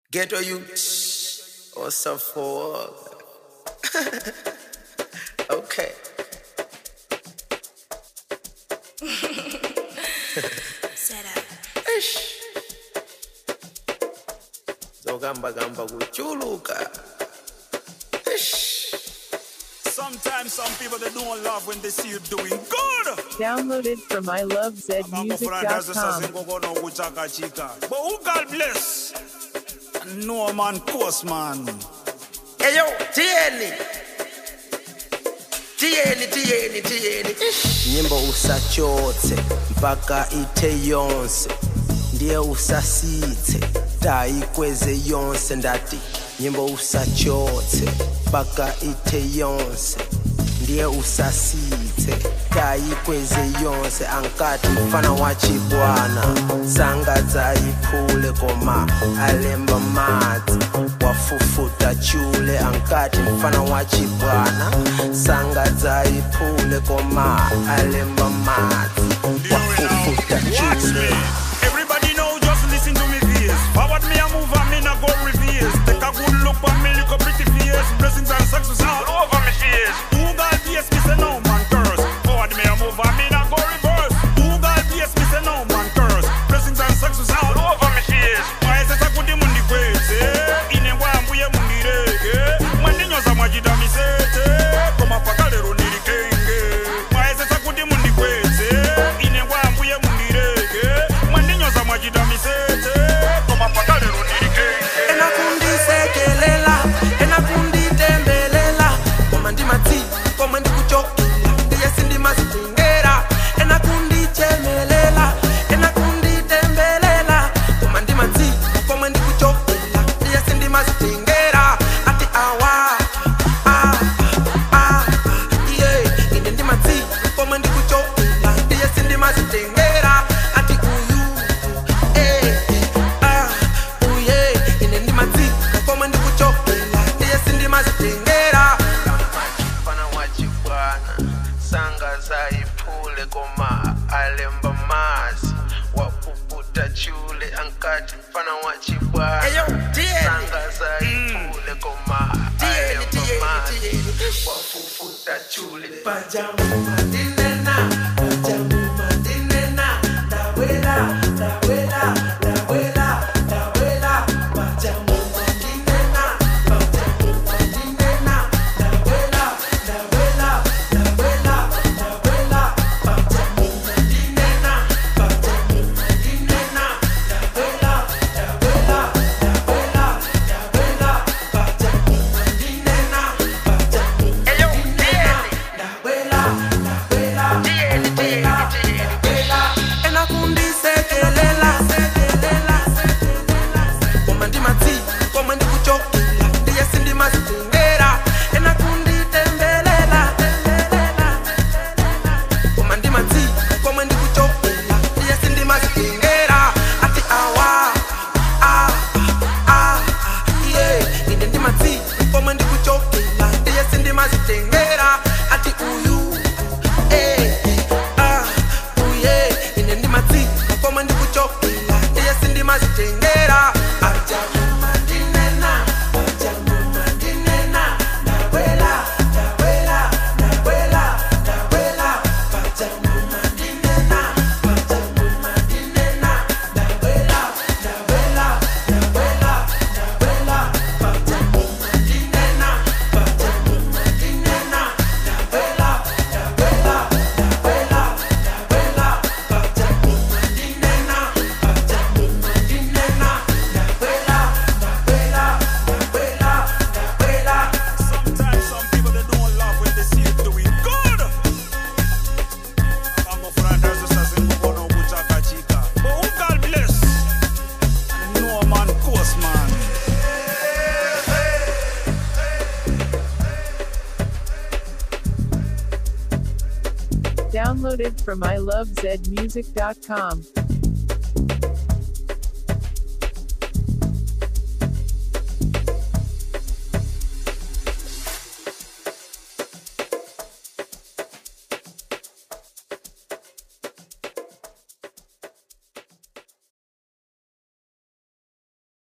Ghetto youth or for Okay. Set up. Eish. Zogamba gamba kuchuluka. Eish. Sometimes some people they don't love when they see you doing good. Downloaded from ilovezmusic.com. Ngogono kuchakachika. But who God bless? No man, course man. Eyo, tieni. Tieni, tieni, tieni. Eish. Nyimbo usachotse mpaka ite yonse ndiye usasithe tayikweze yonse ndati nyimbo usachotse mpaka ite yonse ndiye usasithe tayikweze yonse ankati mfana wa chibwana sanga dzayiphule koma alemba madzi wafufuta chule ankati mfana wa chibwana sanga dzayiphule koma alemba madzi wafufuta Watch me. chule Everybody know, just listen to me face. Forward me a move and me not go reverse. Take a good look on me, look a pretty face. Blessings and success all over me face. Who God bless me, say no man curse. Forward me a move and me not go reverse. Who God bless me, say no man curse. Blessings and success all over me face. Why is it a good mundi kwese? Ine wambuye mundi rege. Mwandinyoza mwajida misete. Koma pakalero nirikenge. Why is it a good mundi kwese? Ine wambuye mundi rege. Mwandinyoza mwajida misete. Koma pakalero nirikenge. enakundisekelela enakunditembelela koma ndimati komwe ndikuchokela ndiye sindimazitengera enakundichemelela enakunditembelela koma ndimati komwe ndikuchokela ndiye sindimazitengera ati awa ah, ah, yeah. ine ndimati komwe ndikuchokela ndiye sindimazitengera ati uyu eh, ah, uye ine ndimati komwe ndikuchokela ndiye sindimazitengera mfana wachibwana sanga zayiphule koma alemba mazi wapuputa chule ankati mfana wachibwana sanga zayiphule koma alemba mazi wapuputa chule pajamu madinena pajamu madinena ndawela ndawela ndawela ndawela pajamu madinena pajamu madinena ndawela ndawela ndawela ndawela pajamu madinena pajamu madinena ndawela ndawela ndawela ndawela pajamu madinena pajamu eyo ndawela ndawela ndawela ndawela enakundisekelela sekelela sekelela koma ndimati komwe ndikuchokela ndiye sindimazitengera enakunditembelela tembelela koma ndimati komwe ndikuchokela ndiye sindimazitengera ati awa ah, ah, yeah. ine ndimati komwe ndikuchokela ndiye sindimazitengera ati uyu eh, ah, uye ine ndimati komwe ndikuchokela ndiye sindimazitengera ajamuma ndinena ajamuma ndinena ndawela ndawela ndawela ndawela pajamuma ndinena pajamuma ndinena ndawela ndawela ndawela ndawela pajamuma ndinena pajamuma ndinena ndawela ndawela ndawela ndawela pajamuma ndinena pajamuma ndinena ndawela ndawela ndawela ndawela Sometimes some people they don't love when they see you doing good. Mambo fulani sasa ngogono kuchakachika. But who God bless? No man, course man. Downloaded from ilovezmusic.com.